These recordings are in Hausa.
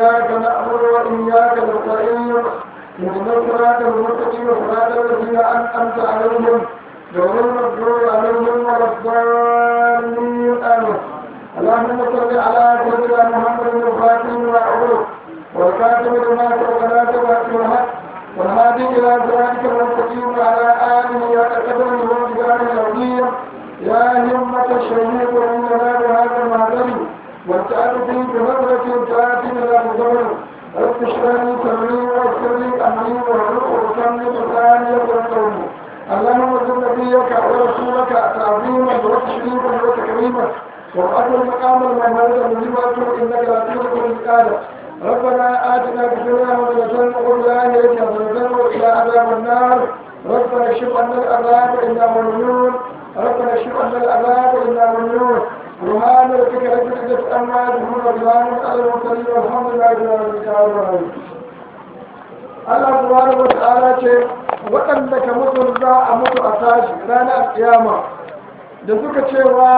إياك نعبد وإياك نستعين اهدنا الصراط المستقيم صراط الذين أنعمت عليهم غير المغضوب عليهم ولا الضالين آمين اللهم صل على سيدنا محمد الفاتح وأعوذ والكاتب لما سبق ناصر الحق والهادي إلى صراطك المستقيم وعلى آله وقدره ومقداره العظيم يا همة الشهيد إننا بهذا المعذر والتعب فيه بنظرة تآتي إلى مزور رب اشرح لي صدري ويسر لي أمري واحلل عقدة من لساني يفقهوا قولي اللهم صل نبيك ورسولك تعظيما وتشريفا وتكريما وابعث المقام المحمود الذي وجهه انك لا تخلق المثقال ربنا اتنا في الدنيا حسنه وفي الاخره حسنه والى عذاب النار ربنا اكشف عنا العذاب انا مؤمنون ربنا اكشف عنا العذاب انا مؤمنون سبحان ربك رب العزه عما يصفون وسلام على المرسلين والحمد لله رب العالمين Allah subhanahu wa ta'ala ce waɗanda ka mutu za a mutu a tashi ranar kiyama da suka cewa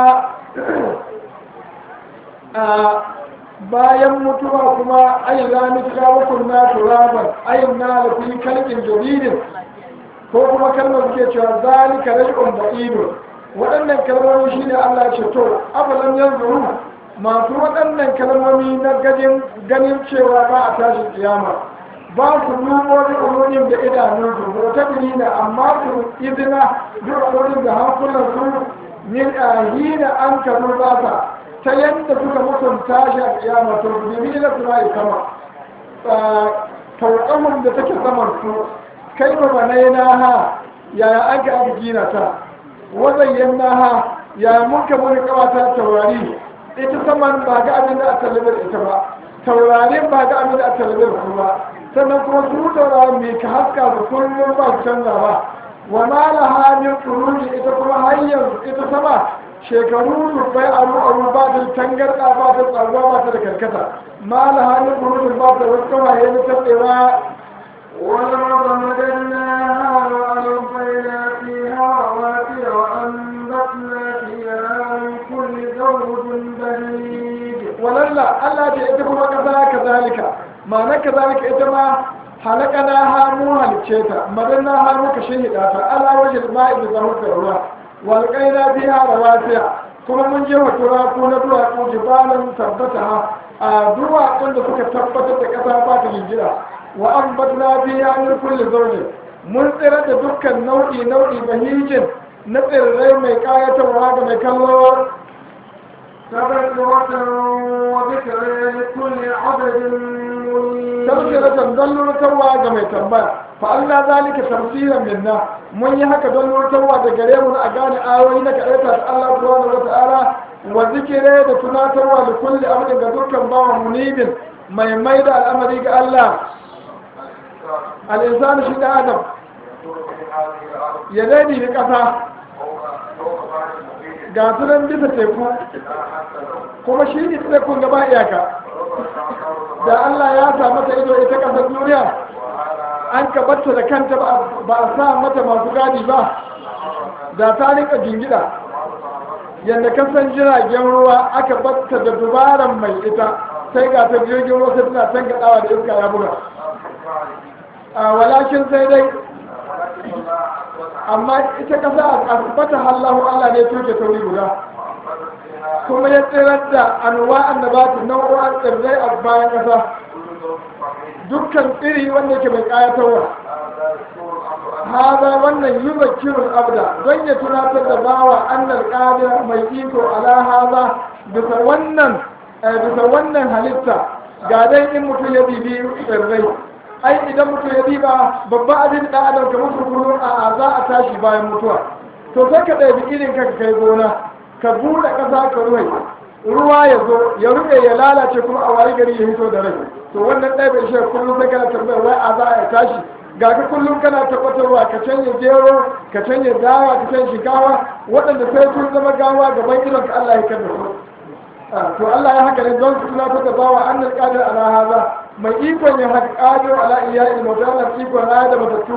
a bayan mutuwa kuma ayin rami kawo kunna turaban ayin na lafi kalkin jaridin ko kuma kalmar suke cewa zalika raj'un ba'idun waɗannan kalmomi shine Allah ce to afalan yanzuru masu waɗannan kalmomi na gajin ganin cewa ba a tashi kiyama ba su dubo da umurin da idanun su ko ta na amma su izina duk umurin da hankulan su min ahina an karu ba ta yadda suka mutunta shi a kiyama to bibi na suna yi sama tauƙamun da take saman su kai ba banai na ha yaya an ka aka gina ta wazayyan na ha yaya mun ka muni kawata taurari ita saman ba ga abin da a talabar ita ba taurarin ba ga abin da a talabar su ba sannan kuma su taurari mai ka haska su kullum ba su canza ba wa ma laha min furuji ita kuma har yanzu ita sama shekaru rufai aru aru ba ta tangarda ba ta tsaruwa ba ta da karkata ma la halin burudin ba ta wasu kawaye na tatsewa والأرض مددناها وألقينا فيها رواسي وأنبتنا فيها من كل زوج بهيج walalla Allah ce ita kuma kasa kazalika ma'ana kazalika ita ma halakana ha mu halicce ta madanna ha muka shehida ta ala wajil ma'i da zama da ruwa walƙaina biya da wasiya kuma mun je wa turaku na duwatsu jibalan tabbata a duwatsun da suka tabbatar da ƙasa ba ta jinjira wa an batna biya min kulli zaune mun tsira da dukkan nau'i nau'i bahijin na tsirrai mai ƙayatarwa ga mai kallo تبصرة وذكرى لكل عبد منيب tafsiratan don lurtarwa ga mai tambaya fa Allah zalika tafsiran minna mun yi haka don lurtarwa da gare mu a gane ayoyi na kaɗaita da Allah subhanahu wa ta'ala wa zikire da tunatarwa da kulli abin ga dukkan bawa munibin mai mai da al'amari ga Allah al'insani shi da adam ya daidai da ƙasa ga sunan bisa teku kuma shi ne tekun gaba iyaka da Allah ya sa mata ido ita ƙasar duniya an kabarta da kanta ba a sa mata masu gadi ba da ta rika jingida yadda kasan jiragen ruwa aka batta da dubaran mai ita sai ga ta jirgin ruwa sai tana tangaɗawa da iska ya buga a walakin sai dai amma ita kasa a asibata hallahu Allah ne tuke tauri guda kuma ya tsirar da anwa annabatu nau'o'an tsirrai a bayan kasa dukkan tsiri wanda ke mai kayatarwa haza wannan yi zakirun abda don ya tunatar da bawa annal qadir mai iko ala haza bisa wannan bisa wannan halitta ga dai in mutum ya bibi tsirrai ai idan mutum ya diba babban abin da adam kamar su kullum a za a tashi bayan mutuwa to sai ka ɗabi irin ka kai gona ka buɗe ƙasa ka ruwai ruwa ya zo ya rufe ya lalace kuma a wayi gari ya hito da rai to wannan ɗaya bai shi kullum sai kana tambayar wai a za a tashi ga ka kullum kana tabbatarwa ka canja gero ka canja dawa ka canja shinkawa waɗanda sai sun zama gawa gaban idon ka Allah ya kada su to Allah ya haka ne don su tunatar da bawa annal qadir ala haza mai ikon ya haka qadir ala iyya'i mutalla ikon raya da matattu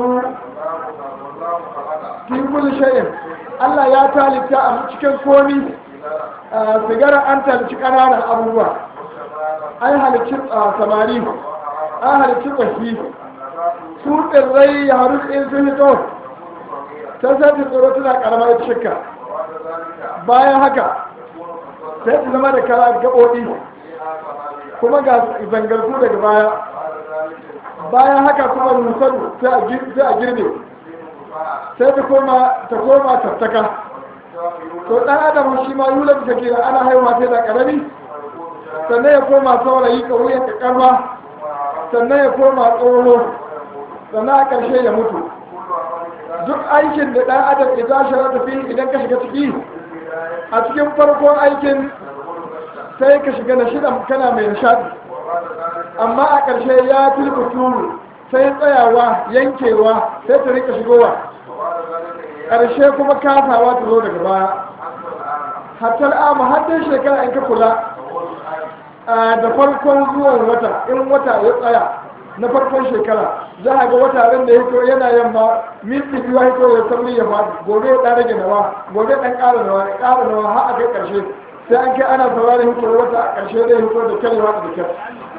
fi kulli shay'in Allah ya talita a cikin komi sigara an talici ƙananan abubuwa an halicci samari an halicci ƙwashi su tsirrai ya haru in sun hito ta sai ta tsoro tana ƙarama ita shikka bayan haka sai ta zama da kara gaɓoɓi kuma ga zangarku daga baya bayan haka kuma rusar sai a girbe sai ta koma ta koma tattaka to ɗan adam shi ma yula bisa kira ana haihuwa sai da ƙarami sannan ya koma saurayi ƙauyen ƙarfa sannan ya koma tsoho sannan a ƙarshe ya mutu duk aikin da ɗan adam idan shara tafi idan ka shiga ciki a cikin farkon aikin sai ka shiga na shidan kana mai nishaɗi amma a ƙarshe ya tilka turu sai tsayawa yankewa sai ta rika shigowa ƙarshe kuma kasawa ta zo daga baya hatta amma har dai shekara in ka kula da farkon zuwan wata in wata ya tsaya na farkon shekara za a ga wata ran da ya hito yana yamma minti biyu hito ya sauri ya faɗi gobe ya ɗan rage nawa gobe ɗan ƙara nawa ya ƙara nawa har a kai ƙarshe sai an kai ana sauraron hito wata a ƙarshe zai hito da kyar ya da kyar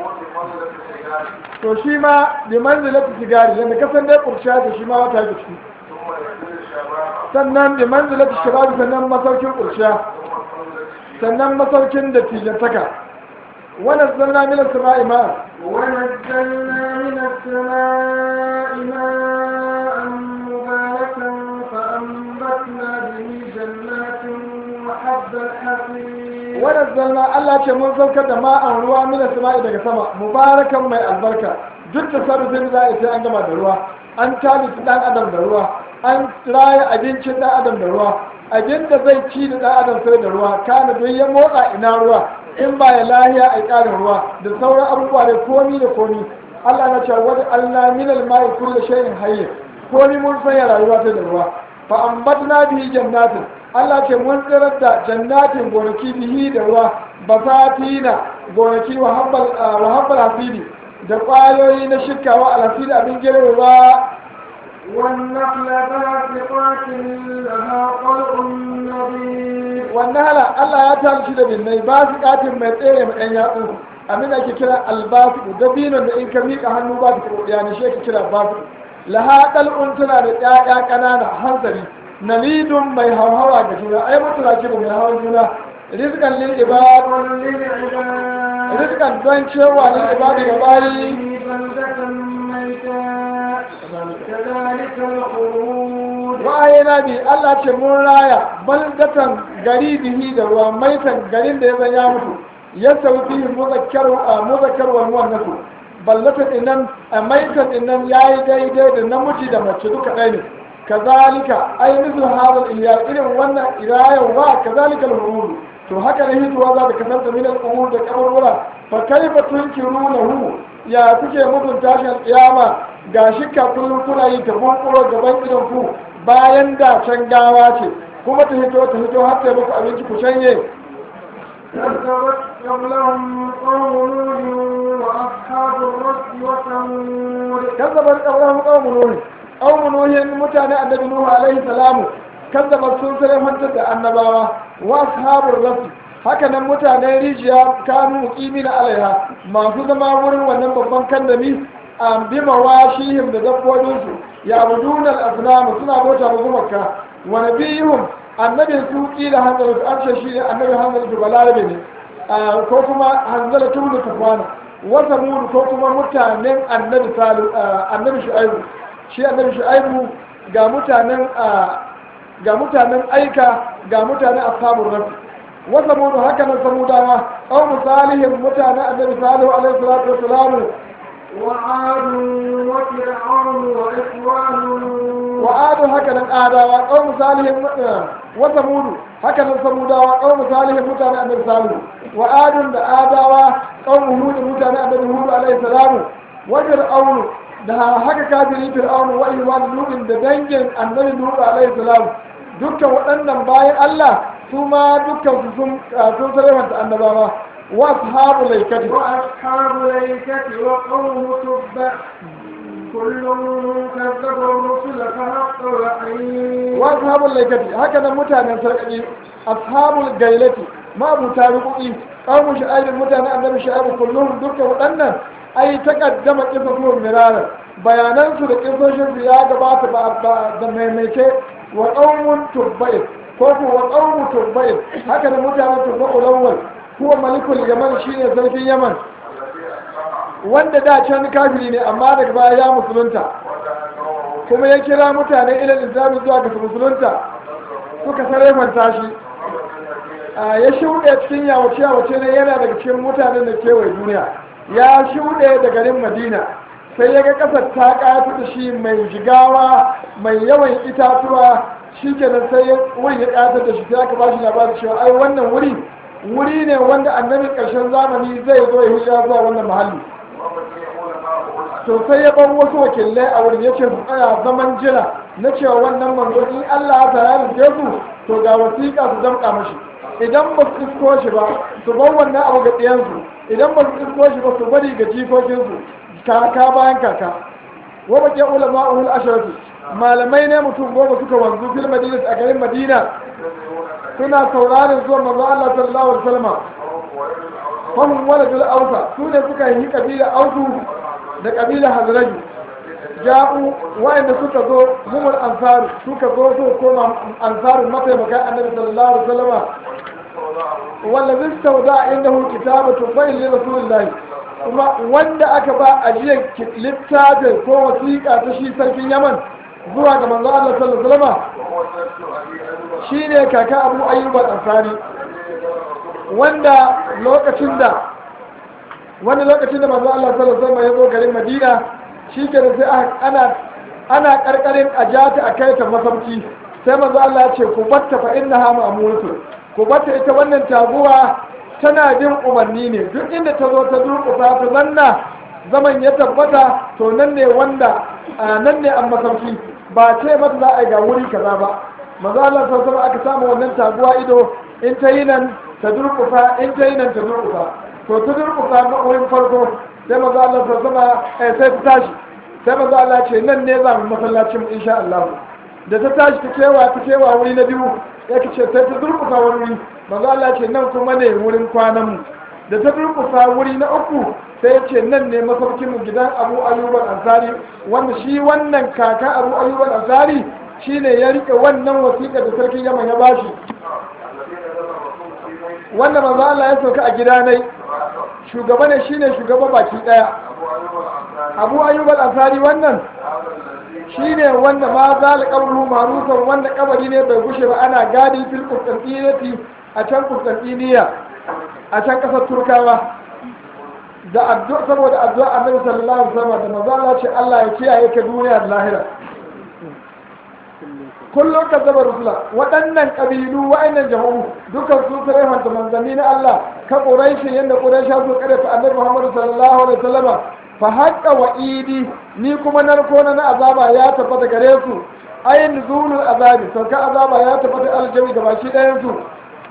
to shi ma bi manzilati sigari yadda kasan dai kurciya da shi ma wata da shi sannan bi manzilati shababi sannan masaukin kurciya sannan masaukin da tijantaka wannan zanna min as-sama'i ma ونزلنا من السماء ماء مباركا فأنبتنا به جنات وحب الحصيد wannan zanna Allah ce mun saukar da ma'an ruwa min as-sama'i daga sama mubarakan mai albarka duk tasarrufin za a sai an gama da ruwa an talisu dan adam da ruwa an raya abincin dan adam da ruwa abin da zai ci da dan adam sai da ruwa kana don ya motsa ina ruwa in ba ya lahiya a ƙarin ruwa da sauran abubuwa da komi da komi Allah na cewa wani Allah min al-ma'i kullu shay'in hayy komi mun sanya rayuwa ta da ruwa fa ambatna bihi jannatin Allah ce mun tsirar da jannatin gonaki bihi da ruwa basatina gonaki wa habbal wa habbal hasidi da ƙwayoyi na shikawa alhasidi abin girbewa والنخل باسقات لها طلع نضيد wannan hala Allah ya talci da binnai ba su katin mai tsere mai ɗan yatsu abin da ake kira albasu dabinon da in ka miƙa hannu ba su karɓi ya shi ake kira basu laha ɗal'un tana da ƴaƴa ƙanana hanzari nalidun mai hauhawa ga juna ai mutuna kiru mai hawan juna rizqan lil ibad للعباد rizqan don cewa lil ibad ga bayi بلدة ميتا كذلك الخروج wa'ayena bi Allah ce mun raya baldatan gari bihi da ruwa maitan garin da ya zan ya mutu ya sauki muzakkar a muzakkar wal muannasu baldatan innan a maitan innan yayi daidai da namiji da mace duka ɗaya ne kazalika ai mislu hadal iya irin wannan irayan wa kazalika al to haka ne hituwa za ta kasance min al-umur da kaburbura fa kaifa tunkirunahu ya kuke mutun tashin kiyama ga shikka kullum kuna yi ta bunkuro gaban idan ku bayan da can gawa ce kuma ta hito ta hito har ta muku abinci ku canye كذبت قبلهم قوم نوح وأصحاب الرس وثمود kazzabar qabrahum qawmun nuh qawmun nuh mutane annabi nuh alaihi salamu kazzabar sun sai mantar da annabawa wa ashabur rasul haka nan mutanen rijiya kanu muqimina alaiha masu zama wurin wannan babban kandami a bi mawashihim da dabbobinsu ya buduna al-asnam suna bauta ma gumaka wa nabiyuhum annabin su kila hanzala an ce shi ne annabi hanzala to balarabe ne Ah, ko kuma hanzala tunu kafana wa samud ko kuma mutanen annabi salu annabi shu'aibu shi annabi shu'aibu ga mutanen ah, ga mutanen aika ga mutanen ashabur rafi wa samud haka nan samudawa aw misalihim mutanen annabi salihu alaihi salatu wassalam وعاد وفرعون وإخوان وعاد هكذا آداوا قوم صالح وثمود هكذا ثموداوا قوم صالح متان النبي صالح وعاد آداوا قوم هود متان النبي هود عليه السلام وفرعون da haka kafiri fir'aunu wa iwan lubin da dangin annabi nuhu alaihi salam dukkan waɗannan bayan Allah su ma dukkan su sun sun sarrafa annabawa wa ashabu laikati وأصحاب الأيكة وقوم تبع كل كذب الرسل فحق الوعيد wa ashabul laikati haka nan mutanen sarƙaƙi ashabul gailati ma'abuta rubuki qaumu shu'aib mutanen annabi shu'aib kullum dukkan waɗannan ai taqaddama qisatuhum miraran bayanan su da qisoshin su ya gabata ba da maimaice wa qaumun tubba'in ko ku wa qaumu tubba'in haka da mutanen tubba'ul awwal huwa malikul yaman shine sarkin yaman wanda da can kafiri ne amma daga baya ya musulunta kuma ya kira mutane ilal islami zuwa ga musulunta suka sarrafa shi ya shuɗe cikin yawace yawace ne yana daga cikin mutanen da kewaye duniya ya shuɗe da garin madina sai ya ga ƙasar ta ƙayatu da shi mai jigawa mai yawan itatuwa shi kenan sai wani ya ƙayatar da shi sai aka ba shi labarin cewa ai wannan wuri wuri ne wanda annabin ƙarshen zamani zai zo ya hijira zuwa wannan muhalli to sai ya bar wasu wakilai a wurin ya ce su tsaya zaman jira na cewa wannan manzo in Allah ta ya rufe su to ga wasiƙa su damƙa mashi idan ba su isko shi ba su bar wannan abu ga ɗiyansu idan ba su isko shi ba su bari ga jikokinsu kaka bayan kaka wa baƙi ulama uhul asharatu malamai ne mutum goma suka wanzu fil madina a garin madina suna sauraron zuwa manzo Allah sallallahu alaihi wasallam fahim waladul ausa su ne suka yi kabila ausu da kabila hazraji ja'u wa'anda suka zo humul ansaru suka zo su koma ansaru mataimakan annabi sallallahu alaihi wasallam wallazi stawda indahu kitabatu bayyin li rasulillah kuma wanda aka ba ajiyar littafin ko wasiƙa ta shi sarkin yaman zuwa ga manzo Allah sallallahu alaihi wasallam shine kaka Abu Ayyub al-Ansari wanda lokacin da wani lokacin da manzo Allah sallallahu alaihi wasallam ya zo garin Madina shi ke da sai ana ana karkarin a jata a kai ta masauki sai manzo Allah ya ce ku batta fa innaha ma'muratu ku batta ita wannan taguwa tana bin umarni ne duk inda ta zo ta durƙusa ta zanna zaman ya tabbata to nan ne wanda nan ne an masauki ba ce mata za a yi ga wuri kaza ba manzo Allah sallallahu alaihi aka samu wannan taguwa ido in ta yi nan ta durƙusa in ta yi nan ta durƙusa to ta durƙusa na wurin farko sai manzo Allah sallallahu alaihi sai ta tashi sai manzo Allah ce nan ne za mu masallacin insha Allah da ta tashi ta kewa ta kewa wuri na biyu yake ce sai ta durƙusa wani wuri manzo Allah ce nan kuma ne wurin kwanan mu da ta durƙusa wuri na uku sai ya ce nan ne masaukin mu gidan Abu Ayyub al-Ansari wanda shi wannan kaka Abu Ayyub al-Ansari shine ya rike wannan wasiƙa da sarkin Yaman ya bashi wanda manzo Allah ya sauka a gidanai shugaba ne shine shugaba baki daya Abu Ayyub al-Ansari wannan shine wanda ma zal qabru ma'rufan wanda kabari ne bai gushe ba ana gadi fil Qustantiniya a can Qustantiniya a can kasar Turkawa da addu'a saboda addu'a Annabi sallallahu alaihi wasallam da manzo Allah ce Allah ya kiyaye ka duniya da lahira kullum ka zaba rusula waɗannan ƙabilu wa'annan jama'u dukan su sai hanta manzanni na Allah ka quraishi yanda quraisha su kare ta Annabi Muhammad sallallahu alaihi wasallam fa haqqa wa'idi ni kuma narko na azaba ya tabbata gare su ayin nuzulul azabi sauka azaba ya tabbata aljami gaba shi ɗayan su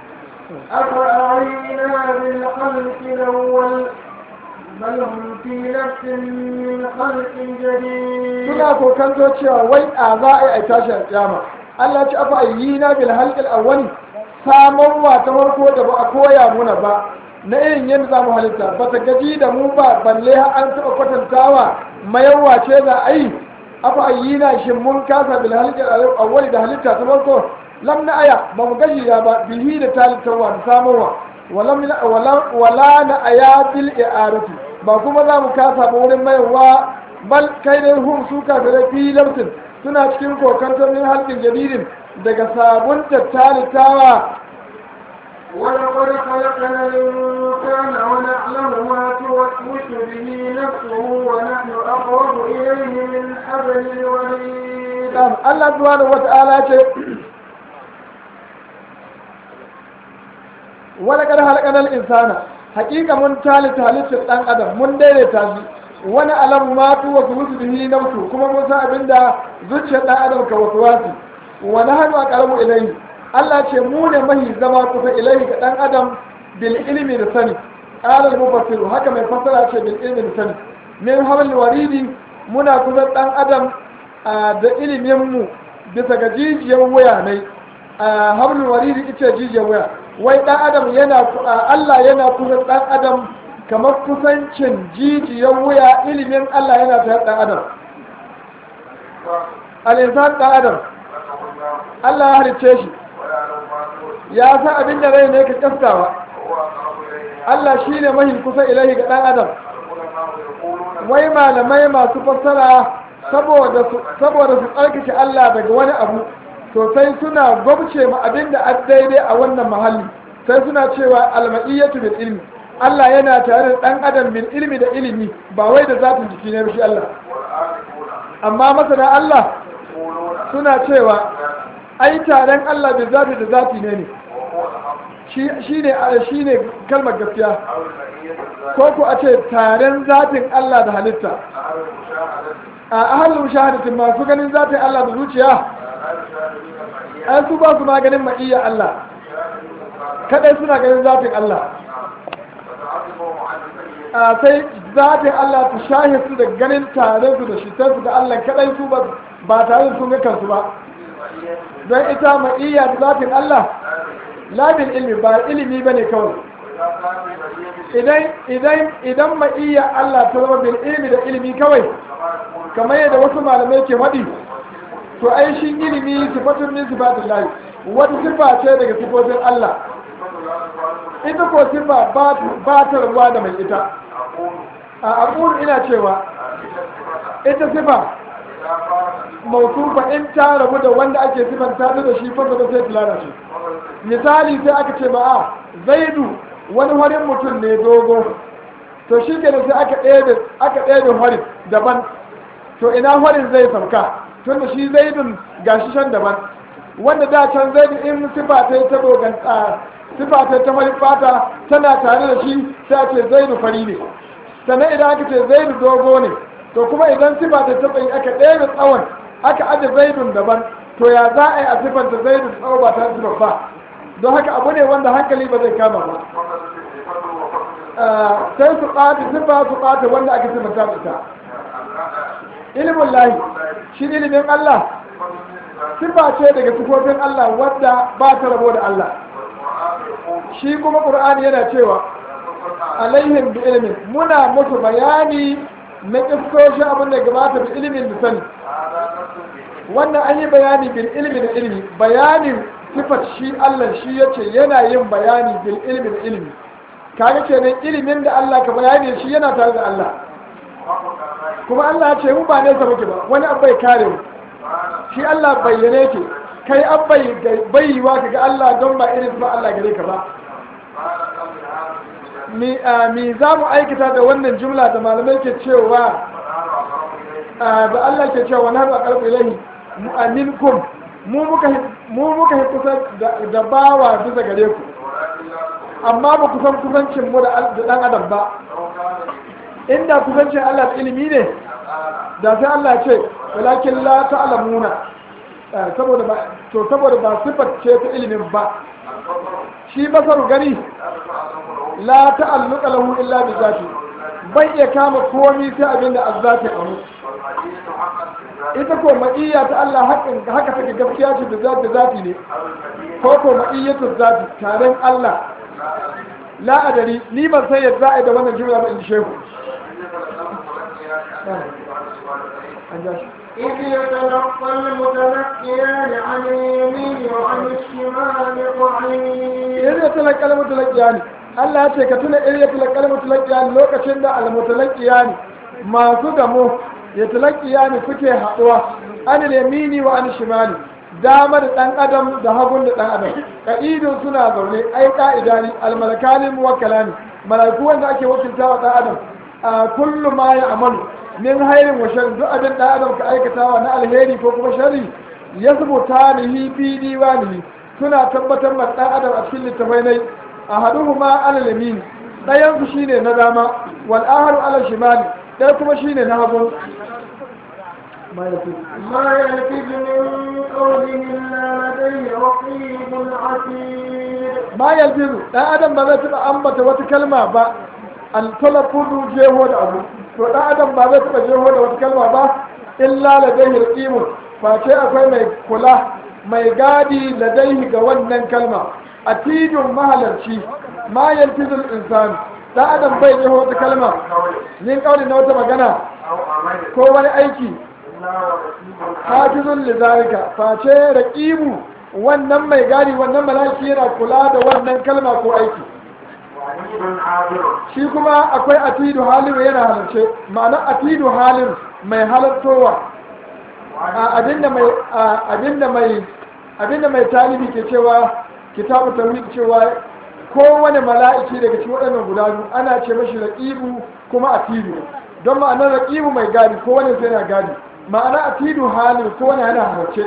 أفرأينا بالخلق الأول بل هم في نفس من خلق جديد suna kokanto cewa wai a za a yi a tashi a kyama Allah ci afa yi na bil halqil awwali samar wa ta farko da ba a koya muna ba na irin yadda za mu halitta ba ta gaji da mu ba balle har an taɓa kwatantawa mayarwa ce za a yi afa yi na shin mun kasa bil halqil awwali da halitta ta farko lam na aya ba mu gaji ya ba bihi da talitarwa da samarwa wala na aya bil i'arati ba kuma za mu kasa ba wurin mayarwa bal kai dai hum su kafirai fi lamsin suna cikin kokantar min halkin jadidin daga sabon tattalitawa ولقد خلقنا الإنسان ونعلم ما توسوس به نفسه ونحن أقرب إليه من حبل الوريد Allah subhanahu wata'ala ce wala kada halakanar insana hakika mun talita halittar dan adam mun daidaita shi wani alam matu wasu wasu bihi nafsu kuma mun san abinda zuciyar dan adam ka wasu wasu wani hannu a karamu ilahi Allah ce mu ne mahi zama kusa ilahi ga dan adam bil ilmi da sani qala al haka mai fassara ce bil ilmi da sani min hamal waridi muna kusa dan adam da ilimin mu bisa ga jijiyar waya ne hablul waridi ita jijiyar waya wai dan adam yana Allah yana kusa dan adam kamar kusancin jijiyar wuya ilimin Allah yana tare dan adam al-insan dan adam Allah ya halice shi ya san abin da rai ne ka kaskawa Allah shi ne mahi kusa ilahi ga dan adam wai malamai masu fassara saboda su tsarkake Allah daga wani abu to sai suna gwabce ma abin da an daidai a wannan mahalli sai suna cewa alma'iyyatu bil ilmi Allah yana tare da dan adam bil ilmi da ilimi ba wai da zatin jiki ne shi Allah amma masana Allah suna cewa ai taren Allah da zati da zati ne ne shi ne shi ne kalmar gaskiya ko ku a ce taren zatin Allah da halitta a ahalin shahadatin masu ganin zatin Allah da zuciya ai su ba su maganin ma'iyya Allah kadai suna ganin zatin Allah a sai zatin Allah ta shahe su da ganin tare su da shi su da Allah kadai su ba tare da sun ga kansu ba don ita ma'iyya da zatin Allah labin ilmi ba ilimi bane kawai idan idan idan ma'iyya Allah ta zama bil ilmi da ilimi kawai kamar yadda wasu malamai ke faɗi to ai shi ilimi sifatun min sifatin lahi wata sifa ce daga sifofin Allah ita ko sifa ba ta rabuwa da mai ita a aqul ina cewa ita sifa mausufa in ta rabu da wanda ake sifanta da shi fa da sai tilana shi misali sai aka ce ba a zaidu wani harin mutum ne dogo to shi ke sai aka ɗaya aka ɗaya harin daban to ina harin zai sauka tun da shi zaidun gashi shan daban wanda da can zaidu in sifa ta ta dogon sifa ta ta mari fata tana tare da shi sai a ce zaidu fari ne sannan idan aka ce zaidu dogo ne to kuma idan sifa ta taɓa yi aka ɗaya tsawon aka aje zaidun daban to ya za a yi a sifanta zaidun tsawo ba ta sifar ba don haka abu ne wanda hankali ba zai kama ba sai su ɓata sifa su ɓata wanda aka sifanta da ita ilimin lahi shi ilimin Allah sifa ce daga sifofin Allah wadda ba ta rabo da Allah shi kuma ƙur'ani yana cewa alaihim bi ilimin muna musu bayani na kiskoshi abin da gabata bi ilimin da sani wannan an yi bayani bil ilmi da ilmi bayanin sifat shi Allah shi yace yana yin bayani bil ilmi da ilmi kaga kenan ilimin da Allah ka bayani shi yana tare da Allah kuma Allah ya ce mu ba nesa muke ba wani abu bai kare mu shi Allah bayyane ke kai an bai bayyuwa kaga Allah don ba irin ba Allah gare ka ba mi za mu aikata da wannan jumla da malamai ke cewa da Allah ke cewa wani haɗa ƙarfi ilahi aminkum mu muka yi kusa da bawa bisa gare ku amma ba kusan kusancin mu da ɗan adam ba inda kusancin Allah ilimi ne da sai Allah ce walakin la ta'lamuna saboda ba to saboda ba sifar ce ta ilimin ba shi basaru gani la ta'alluqa lahu illa bi zati bai iya kama komai sai abin da azzati amu ita ko ma'iyya ta Allah hakan haka take gaskiya ce da zati zati ne ko ko ma'iyyatu zati taren Allah la adari ni ban san yadda za a yi da wannan jumla ba in shehu إذ يتلقى المتلقيان عن اليمين وعن الشمال قعيد إذ يتلقى المتلقيان Allah ya ce ka tuna iri ya talakal mutalakiya lokacin da almutalakiya ne masu gamo ya talakiya ne suke haɗuwa an yamini wa an shimali dama da ɗan adam da hagun da ɗan adam ka'idun suna zaune ai ka'ida ne almalakalin muwakkala ne malaiku wanda ake wakilta wa ɗan adam a kullum ma ya amalu min hairin wa sharri duk abin ɗan adam ka aikatawa na alheri ko kuma sharri ya zubuta nihi fi diwanihi suna tabbatar ma ɗan adam a cikin littafai nai ahaduhuma ala yamin dayan su shine na dama wal aharu ala shimali dai kuma shine na hagu ma yafi ما يلفظ من قول إلا لديه رقيب عتيد ma yalfizu dan adam ba zai taba ambata wata kalma ba al talaffuzu jeho da abu to dan adam ba zai taba jeho da wata kalma ba illa ladayhi raqimun fa ce akwai mai kula mai gadi ladaihi ga wannan kalma atidun mahalarci ma yalfizul insan dan adam bai yi wata kalma yin kauli na wata magana أو عمل ko wani aiki إلا ورقيب hafizun lizalika face raqibu wannan mai gadi wannan malaki yana kula da wannan kalma ko aiki وعيد حاضر shi kuma akwai atidu halin yana halarce ma'ana atidu halin mai halartowa a abinda mai a abinda mai abinda mai talibi ke cewa kitabu tawhid cewa kowane mala'iki daga cikin waɗannan guda biyu ana ce mashi raqibu kuma atidu don ma'anar raqibu mai gadi kowane sai yana gadi ma'ana atidu halin kowane yana halarce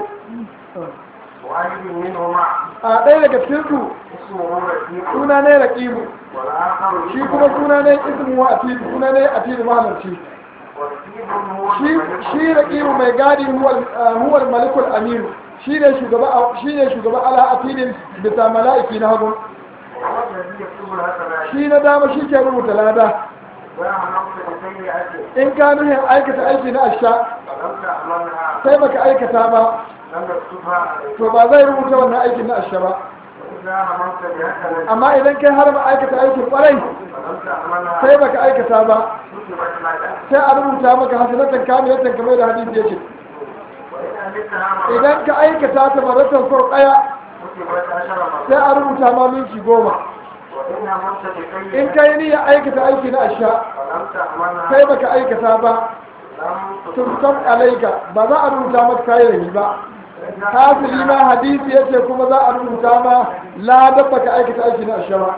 وعيد منهما a ɗaya daga cikin su اسمه رقيب suna ne raqibu والآخر shi kuma suna ne ismu wa atidu suna ne atidu mahalarci ورقيب هو shi الملك shi raqibu mai gadi huwal malikul aminu shi ne shugaba shi ne shugaba ala atidin bisa mala'iki na hagu وهو الذي يكتب الحسنات shi na dama shi ke rubuta lada ويعمل نفسه بسيئة in ka nuhin aikata aiki na asha فلم تعملها sai baka aikata ba لم يكتبها عليك to ba zai rubuta wannan aikin na asha ba وإذا هممت بحسنة amma idan kai har ma aikata aikin kwarai فلم تعملها sai baka aikata ba كتبت لك sai a rubuta maka hasanatan kamilatan kamar da hadisi yake وإن عملتها مرة idan ka aikata ta maratan sau daya كتبت عشر sai مرات a rubuta ma minti goma وإن هممت in بسيئة kai niyya aikata aiki na asha فلم تعملها sai baka aikata ba لم tusam alaika ba za a rubuta maka kayan ba kafiri ma hadisi yace kuma za a rubuta ma ladan baka aikata aiki na ashara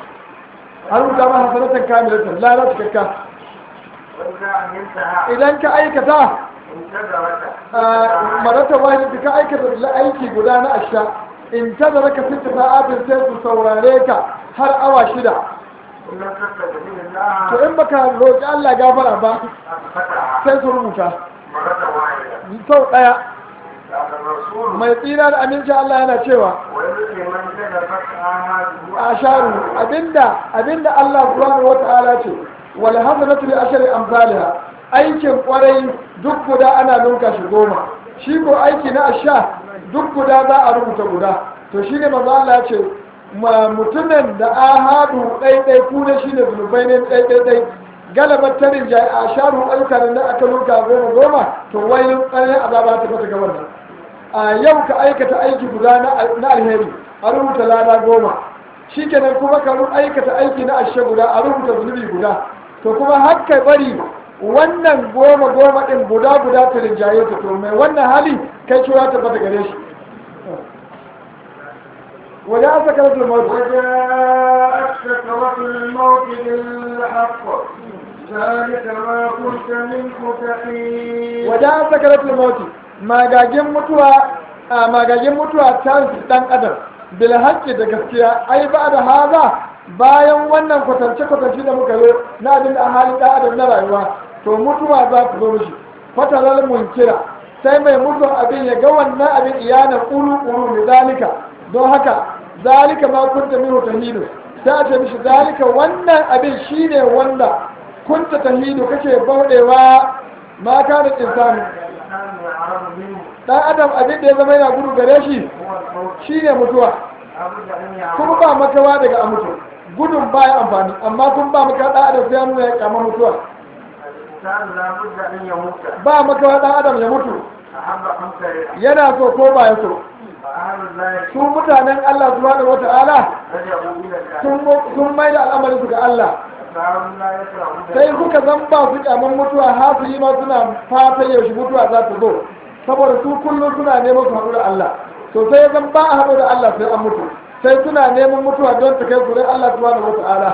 a rubuta ma hasanatan kamilatan ladan cikakka وإذا عملتها idan ka aikata انتظرت marata wahid ka aikata la aiki guda na asha in tazara ka sita sa'atin sai su saurare ka har awa shida إن لم تستجب الله to in baka roƙi Allah gafara ba أثبتها sai su rubuta مرة واحدة sau ɗaya لكن الرسول mai tsira da aminci Allah yana cewa ويؤتي من كذبت آماله asharu abinda abinda Allah subhanahu wata'ala ce wal hasanatu bi ashri amsalha aikin kwarai duk guda ana nunka shi goma shi ko aiki na asha duk guda za a rubuta guda to shine manzo Allah ya ce ma mutumin da ahadu dai dai ku ne shine zunubai ne dai dai dai galabar tarin jai asharu ayyukan da aka nunka goma goma to wai ƙarfin azaba ta mata gaban nan a yau ka aikata aiki guda na alheri a rubuta lada goma shi kenan kuma ka aikata aiki na ashe guda a rubuta zunubi guda to kuma har kai bari wannan goma goma ɗin guda guda ta rinjaye ta to mai wannan hali kai cewa ta bata gare shi wajen an saka rasul mawut وجاءت سكرة الموت بالحق ذلك ما كنت منه تحيد wajen an saka rasul mawut magagin mutuwa a magagin mutuwa ta dan adam bil haqqi da gaskiya ai ba da haza bayan wannan kwatance kwatance da muka yi na abin da a halin da adam na rayuwa to mutuwa za ta zo mishi fatalar munkira sai mai mutuwar abin ya ga wannan abin iyana kuru kuru ne zalika don haka zalika ma kunta minhu tahidu sai a ce mishi zalika wannan abin shine wanda kunta tahidu kake baudewa ma kana insani الإنسان يعرض منه dan adam abin da ya zama yana gudu gare shi هو الموت shine mutuwa لابد أن kuma يعرض ba makawa daga a mutu gudun baya amfani amma kun ba maka dan adam sai ya nuna ya kama mutuwa الإنسان لابد أن يموت ba makawa dan adam ya mutu أحب أم كره yana so ko ba ya so فأهل الله su mutanen Allah subhanahu wata'ala رجعوا إلى الله sun sun mai da al'amarin su ga Allah فأهل لا يكرهون sai suka zan ba su kyaman mutuwa hasili ma suna fata yaushe mutuwa za ta zo saboda su kullum suna neman su haɗu da Allah to sai zan ba a haɗu da Allah sai an mutu sai suna neman mutuwa don ta kai su dai Allah subhanahu wata'ala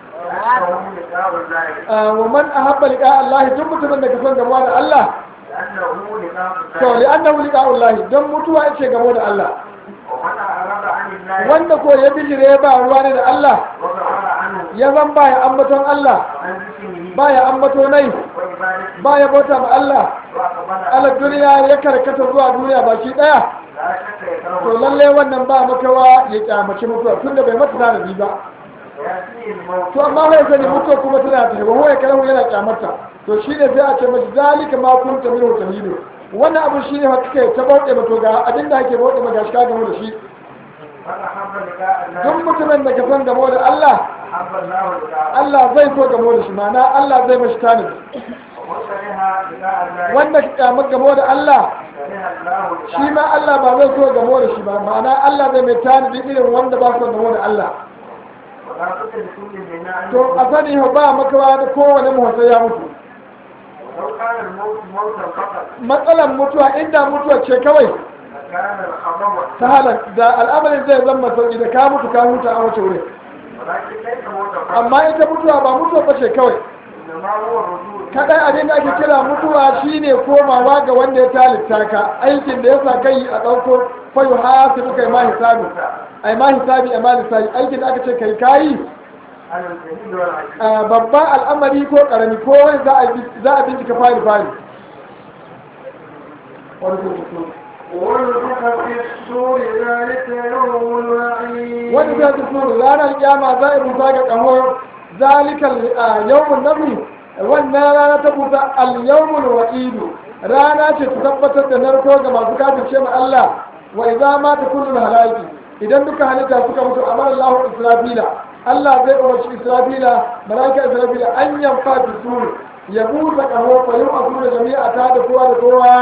لأنهم لقاء الله wa man ahabba liqa Allah duk mutumin da ka son gamuwa da Allah لأنه لقاء to li الله annahu liqa Allah don mutuwa yake gamo da Allah ومن أعرض عن الله wanda ko ya bijire ba ruwa ne da Allah وغفر عنه ya zan baya ambaton Allah عن ذكره baya ambato nai وعبادته baya bauta ma Allah وأقبل ala duniya ya karkata zuwa duniya baki daya لا شك to يكره lalle wannan ba makawa ya kyamaci mutuwa tunda bai mata tanadi ba ويأتيه الموت to amma wai sani mutuwa kuma tana tafi ba wai karahu yana kyamarta to shine sai a ce mashi zalika ma kunta min tahidu wannan abu shine fa kake ta bauɗe mato ga abin da ake bauɗe ma gashi ka gamu da shi فأحب لقاء الله duk mutumin da ka san gamo da Allah أحب الله لقاءه Allah zai so gamo da shi ma'ana Allah zai mashi tanadi وكره لقاء الله wanda ka kyamar gamo da Allah كره الله shi لقاءه ma Allah ba zai so gamo da shi ba ma'ana Allah zai mai tanadi irin wanda ba so gamo da Allah ولا بد لكل منا أن to a sani fa ba makawa da kowane mutum ya mutu ولو كان الموت موتا فقط matsalan mutuwa inda mutuwa ce kawai لكان الخبر ta halar da al'amarin zai zama sauki da ka mutu ka huta a wace wuri ولكن ليس موتا فقط amma ita mutuwa ba mutuwa ba ce kawai إنما هو الرجوع kadai abin da ake kira mutuwa shine komawa ga wanda ya talitta ka aikin da ya sa kai a ɗauko fayu hasibu kai ma hisabi ai ma hisabi ai ma lissafi aikin da aka ce kai kayi على الجديد والعجيب a babban al'amari ko karami ko wani za a bi- za a bincika fari fari ونفخ في السور ذلك يوم الوعيد wani zai ta suru ranar kyama za a busa ga kamo zalikal yawmun nabi wannan rana ta busa al yawmul wa'idu rana ce ta tabbatar da narko ga masu kafirce ma Allah wa idza ma ta kullu halaki idan duka halitta suka mutu amara Allah israfila Allah zai umarci israfila malaika israfila an yanfa fi suru ya busa kamo fa yau a jami'a ta da kowa da kowa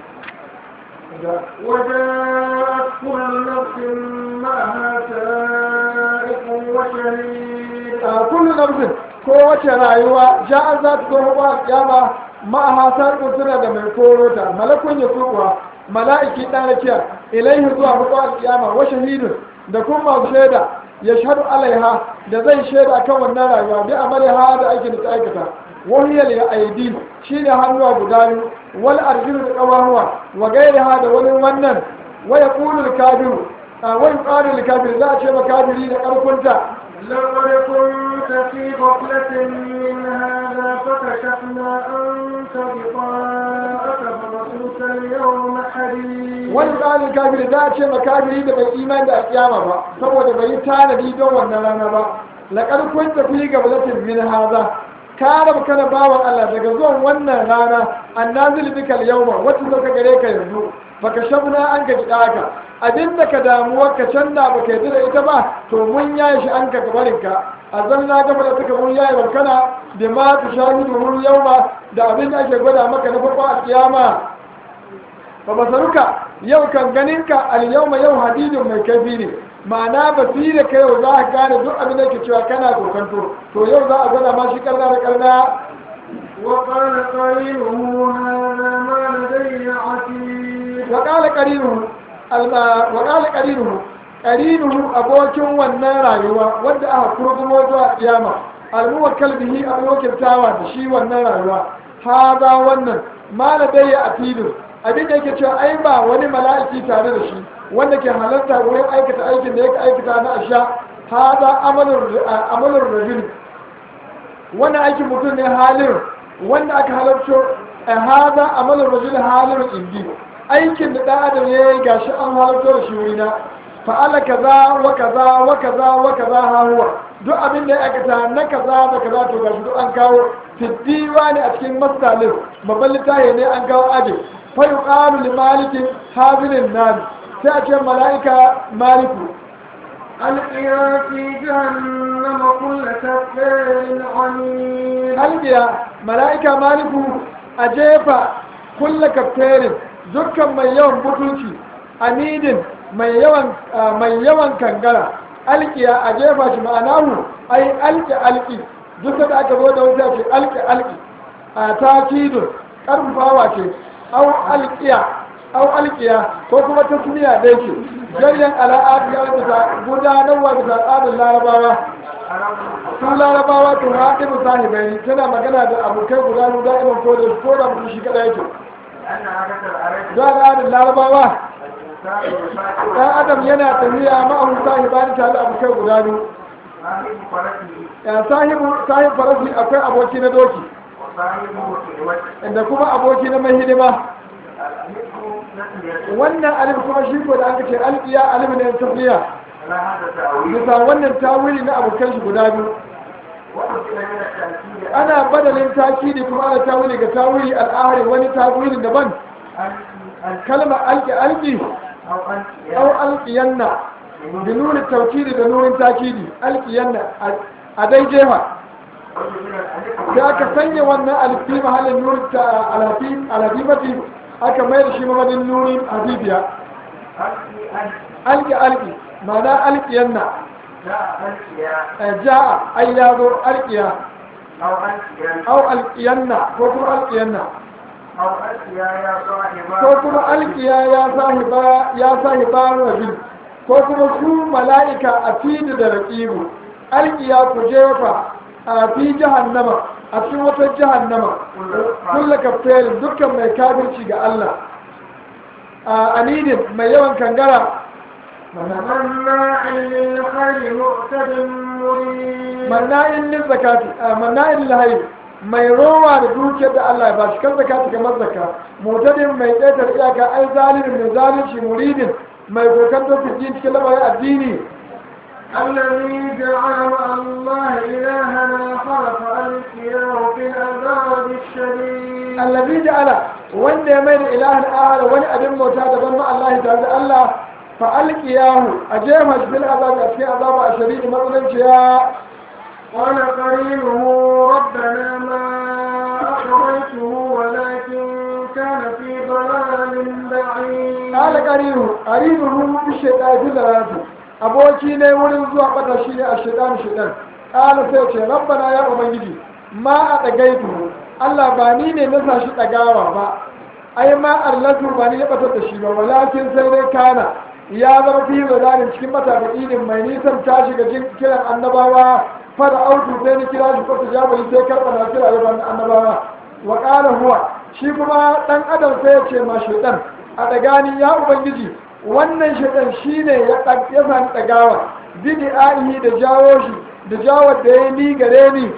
وجاءت كل نفس معها سائق وشهيد a kullu nafsin kowace rayuwa ja'an za ta zo ba kiyama ma'aha sarƙun suna da mai korota malakun ya sukuwa mala'iki ɗan rakiya ilaihi zuwa mutuwa kiyama wa shahidun da kuma masu shaida ya shaɗu alaiha da zai shaida kan wannan rayuwa bi amaliha da aikin da ta aikata wahiyar ya aidi shi ne hannuwa guda biyu wal arjulu da ƙawahuwa wa gairaha da wani wannan waya ƙulul kafiru a wani ƙarin kafir za a ce makafiri da ƙarfinta لقد كنت في غفلة من هذا فكشفنا عنك غطاءك فبصرك اليوم حديد wani tsarin kafiri za a ce makafiri da bai imani da kiyama ba saboda bai yi tanadi don wannan rana ba laƙar kun tafi ga balatin min haza ka rabu kana bawan Allah daga zuwan wannan rana annazil bikal yawma wacce zo ka gare ka yanzu baka shabna an ka gida ka abin da ka damuwa ka canza baka yi da ita ba to mun yaye shi an ka gabarin ka azan na gaba da suka mun yaye barkana da ma tu shahidu mun yauma da abin da ake gwada maka na farko a kiyama fa basaruka yau kan ganinka al-yawma yau hadidun mai kaifi ne ma'ana basira ka yau za ka gane duk abin da ke cewa kana kokanto to yau za a gwada ma shi karna da karna وقال قرينه هذا ما لدي عتيد wa qala qarinuhu alma wa qala qarinuhu qarinuhu abokin wannan rayuwa wanda aka kurgumo zuwa kiyama almuwakkal bihi alwakiltawa da shi wannan rayuwa hada wannan ma ladayya atidun abin da yake cewa ai ba wani mala'iki tare da shi wanda ke halarta wurin aikata aikin da yake aikata na asha hada amalur rajul wannan aikin mutum ne halin wanda aka halarto a hada amalur rajul halin indi aikin da ɗan adam ya yi gashi an halarto da shi wurina fa'ala kaza wa kaza wa kaza wa kaza ha huwa duk abin da ya aikata na kaza da kaza to gashi duk an kawo fiddiwa ne a cikin masalin babban littafi ne an kawo aje fa yuqalu li malikin hazilin nan sai a ce mala'ika maliku ألقيا في جهنم كل كفار عنيد halbiya mala'ika maliku a jefa kulla kafterin dukkan mai yawan butulci amidin mai yawan mai yawan kangara alkiya a jefa shi ma'anahu ai alki alki duk da aka zo da wuta ce alki alki a takidun karfafawa ce au alkiya au alkiya ko kuma tasmiya dai ce jaryan ala'adu ya bisa gudanarwa bisa tsarin larabawa su larabawa to haɗe musahibai tana magana da abokai guda biyu da'iman ko da ko da mutum shi kada yake أن عدد العرب da al'adun larabawa الإنسان يفاتح ɗan adam yana tafiya ma'ahu sahibani tare da abokai guda biyu صاحب فرسه ya sahibu sahib farasi akwai aboki na doki وصاحبه في الوجه da kuma aboki na mai hidima الألف نسل wannan alif kuma shi ko da aka ce alƙiya alif ne tafiya لا هذا تأويل bisa wannan tawili na abokan shi guda biyu وأنزل من التأكيد ana badalin takidi kuma ana tawili ga tawili al'ahari wani tawili daban أن أن kalmar alƙi alƙi أو أن أو ألقين da nunin taukidi da nunin takidi alkiyanna a dai jefa sai aka sanya wannan alfi mahallin nunin ta alhafifati aka mai da shi mamadin nunin habibiya alki alki ma'ana alkiyanna ja'a ai ya zo alkiya au alkiyanna ko kuma alkiyanna ko kuma alkiya ya sahiba ya sahiba rabi ko kuma su mala'ika a fidi da raqibu alkiya ku jefa a fi jahannama a cikin wata jahannama kulla kaftarin dukkan mai kafirci ga Allah a anidin mai yawan kangara مناع للخير مؤتد مريب manna'in lil zakati manna'in lil hayy mai rowa da dukiyar da Allah ya bashi kan zakati kamar zakka mutadin mai ƙetar iyaka ai zalimin mai zalunci muridin mai kokanto fi cikin lamarin addini الذي جعل مع الله إلها آخر فألقياه في العذاب الشديد allazi ja'ala wanda ya mai da ilahin ahara wani abin bauta daban ma Allah tare da Allah fa alqiyahu a jefa shi bil azab a cikin azaba a shari'i matsalanciya قال قرينه ربنا ما أخرجته ولكن كان في ضلال بعيد قال قرينه قرينه بالشيطان في ذراته aboki ne wurin zuwa bata shi ne a shaidan shaidan ƙala sai ce rabbana ya ubangiji ma a ɗagaitu Allah ba ni ne na sa shi ɗagawa ba ai ma allatu ba ni ya batar da shi ba walakin sai dai kana ya zama fi zalanin cikin mata da idin mai nisan ta shiga jin kiran annabawa fara autu sai ni kira shi kwata jabali sai karɓa na kira yaban annabawa wa ƙala huwa shi kuma ɗan adam sai ya ce ma shaidan a ɗagani ya ubangiji wannan shaidan shi ne ya sami ɗagawa bidi a'ihi da jawo shi da jawo da ya ni gare ni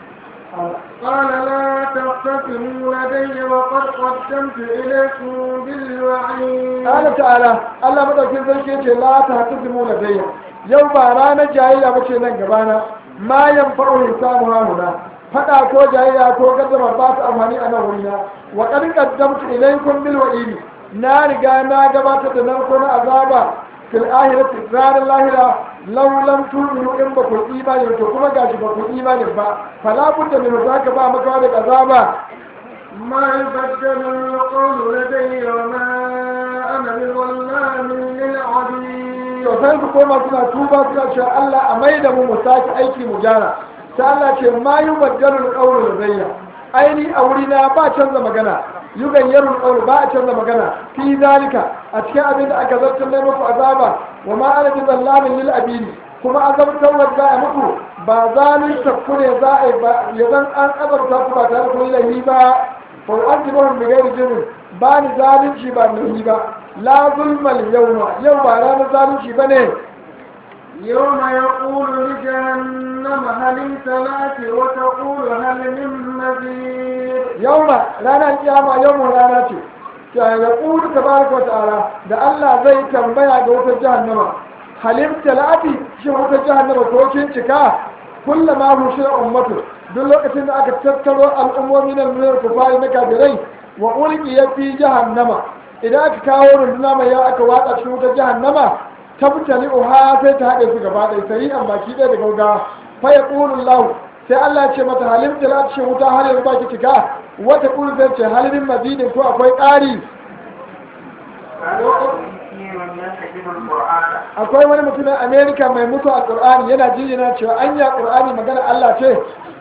قال لا تختصموا لدي وقد قدمت إليكم بالوعيد قال تعالى الله madaukin sarki yace la ta hasimu ladayya yau ba ranar jayayya bace nan gabana ma yanfa'u hisabu hahuna fada ko jayayya ko gaddama ba ta amfani a nan wurina wa qad qaddamtu ilaykum bil wa'idi na riga na gabatar da nan ko na azaba fil ahirati ranar lahira law lam tu'minu in ba ku imani to kuma gashi ba ku imani ba fala budda min zaka ba maka da azaba ما يبدل القول لدي وما أنا بظلام للعبيد to sai su koma suna tuba suna cewa Allah a mai da mu mu sake aiki mu gyara sai Allah ce ma yi baddalu qawlu ladayya aini a wuri na ba canza magana yugayyaru qawlu ba a canza magana fi zalika a cikin abin da aka zartar da muku azaba wa ma ana bi zallamin lil abidi kuma azabtar wadda a muku ba zalunta ku ne za a yi ba ya zan an azabta ku ba tare da kun lahi ba fa u'adhibuhum bi ghairi jurmin ba ni zalunci ba ni ba la zulmal yawma yau ba ranar zalunci bane يوم يقول لجهنم هل امتلأت وتقول هل من مزيد yauma ranar kiyama yawma rana ce ta ya kudu tabaraka wa ta'ala da Allah zai tambaya ga wutar jahannama halim talati shi wutar jahannama ko kin cika kullama hushira ummatu duk lokacin da aka tattaro al'ummomi na nuna kufari na kafirai wa ulki ya fi jahannama idan aka kawo runduna mai yawa aka watsa cikin wutar jahannama tabtali uha sai ta haɗe su gaba ɗaya sai an baki ɗaya da gauga fa ya lahu sai Allah ya ce mata halim talati shi wuta har yanzu baki cika wata ƙulu zai ce halimin mazidin ko akwai ƙari akwai wani mutumin amerika mai mutu a ƙur'ani yana jijina cewa an ya ƙur'ani magana allah ce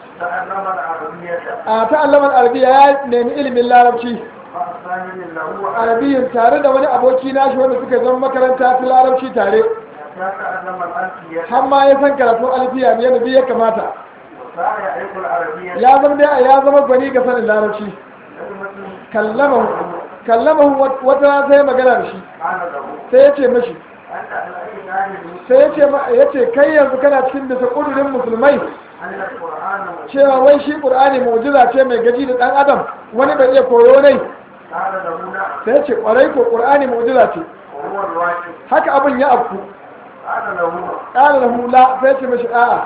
a ta'allamar arabiya ya nemi ilimin larabci arabiyin tare da wani aboki nashi wanda suka zama makaranta ta larabci tare har ma ya san karatun alfiya ne yadda ya kamata ya zama dai ya zama gwani ga sanin larabci kallamahu kallamahu wata rana sai magana da shi sai ya ce mashi sai ya ce ya ce kai yanzu kana cikin bisa ƙudurin musulmai cewa wai shi ƙur'ani mu'jiza ce mai gaji da ɗan adam wani bai iya koyo ne sai ya ce ƙwarai ko ƙur'ani mu'jiza ce haka abin ya afku ƙala lahu la sai ya ce mashi a'a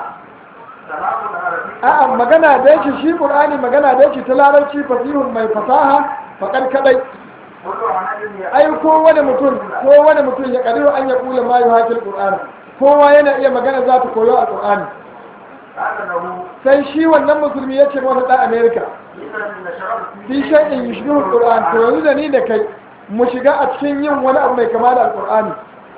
a'a magana da yake shi qur'ani magana da yake ta larabci fasihun mai fasaha faƙar kadai كل عمل ai kowane mutum kowane mutum ya kadiru an ya kula ma yuhakil qur'ani kowa yana iya magana za ta koyo a qur'ani قال له sai shi wannan musulmi ya ce wani dan america إذا نشرت fi shay'in yushbihu qur'an to yanzu da ni da kai mu shiga a cikin yin wani abu mai kama da alqur'ani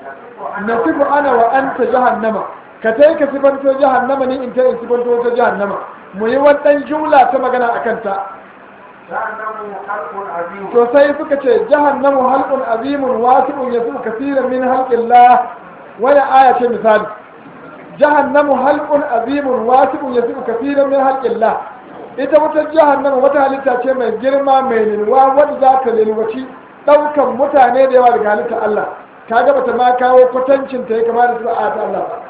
nasifu ana wa anta jahannama ka tai ka sifanto jahannama ni in ta in sifanto ta jahannama mu yi wannan jumla ta magana akan ta جهنم خلق عظيم to sai suka ce jahannamu halqun azimun wasi'un yasu kaseeran min halqillah wani aya ce misali jahannamu halqun azimun wasi'un yasu kaseeran min halqillah ita wata jahannamu wata halitta ce mai girma mai lilwa wadda za ta lilwaci daukan mutane da yawa daga halitta Allah kaga bata ma kawo kwatancin ta ya kama da su a ta Allah ba